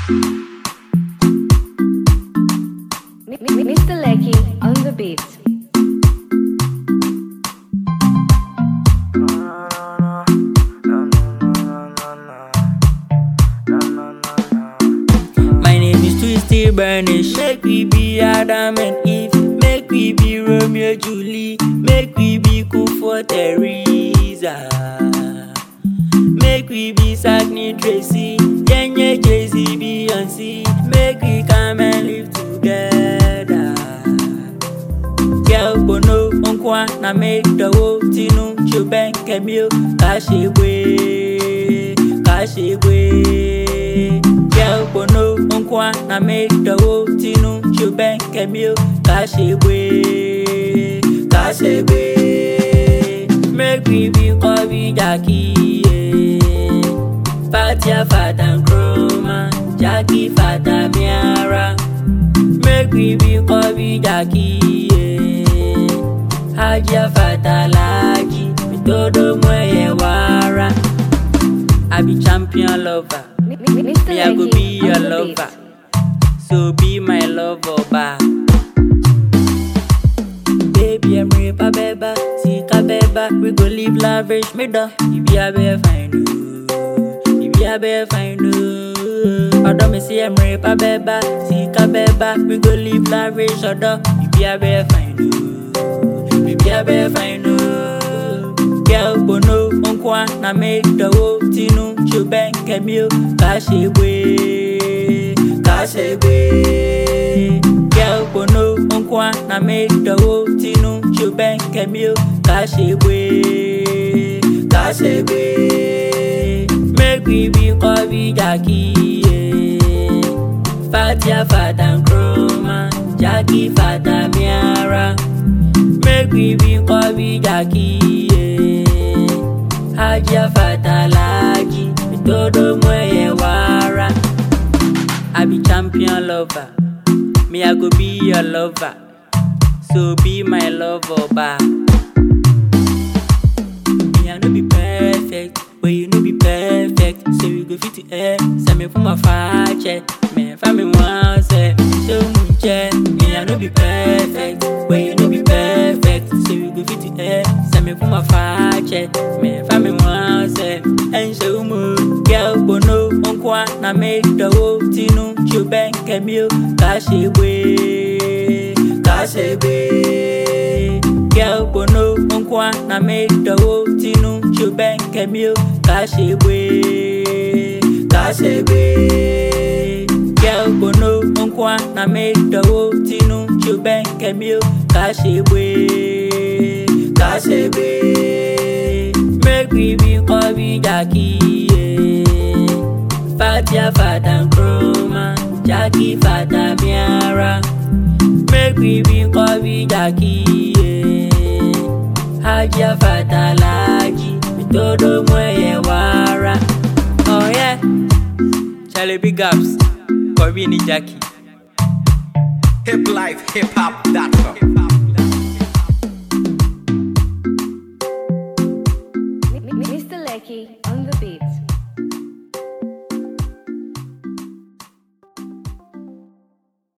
Mi- mi- Mr. Lecky on the beat. My name is Twisty Burnish. Make we be Adam and Eve. Make we be Romeo Julie. Make we be cool for Teresa. Make we be Sagni Tracy. Yenye Jay Z Beyonce. Make we come and live together. Girl bono onkwa na make the whole tinu chuben kemio kashigwe kashigwe Girl bono onkwa na make the whole tinu chuben kemio kashigwe kashigwe Make we be Kobe Jackie yeah. Fatia Fata Nkrumah Jackie Fata Miara Make we be Kobe Jackie yeah. Haja Fatalaji Mitodo mweye wara I be champion lover Mi- mi- Mr. Me I go Lecky be your on the lover beat. So be my lover back Baby, I'm rape beba, sika beba. We go live lavish, me da. If you be fine, oh. If you be fine, oh. Odo me see I'm rape beba, sika beba. We go live lavish, odo. If you be fine, oh. If you be fine, oh. Girl, bono, onkwa, na make the whole tinu. Chuben, kemio, kashigwe, kashigwe. Girl, bono, onkwa, na make the whole tinu. Chuben, kemio, kashigwe, kashigwe. Make we be Kobe Jackie, yeah. Fatia Fata Nkrumah, Jackie Fata Miara. Make we be Kobe Jackie, yeah. Haja Fatalaji, Mitodo mweye wara. I be champion lover, me I go be your lover. So be my lover back. Me I no be perfect, but you no be perfect. So we go fit to air. Send me for my fire check. Me find me one set. So much Me I no be perfect, but you no be perfect. So we go fit to air. Send me for my fire check. Me find me one set. And show me, girl bono onkwa na make the whole tinu. Chuben kemio kashigwe, kashigwe. Girl bono onkwa na make the whole tinu chuben kemio kashigwe kashigwe Girl bono onkwa na make the whole tinu chuben kemio kashigwe kashigwe Make we be Kobe Jackie yeah. Fatia Fata Nkrumah Jackie Fata Miara Make we be Kobe Jackie, yeah. Haja Fatalaji, Mitodo mweye wara. Oh yeah, Charlie Big Ups, Kobe ni Jackie. hiplifehiphop.com.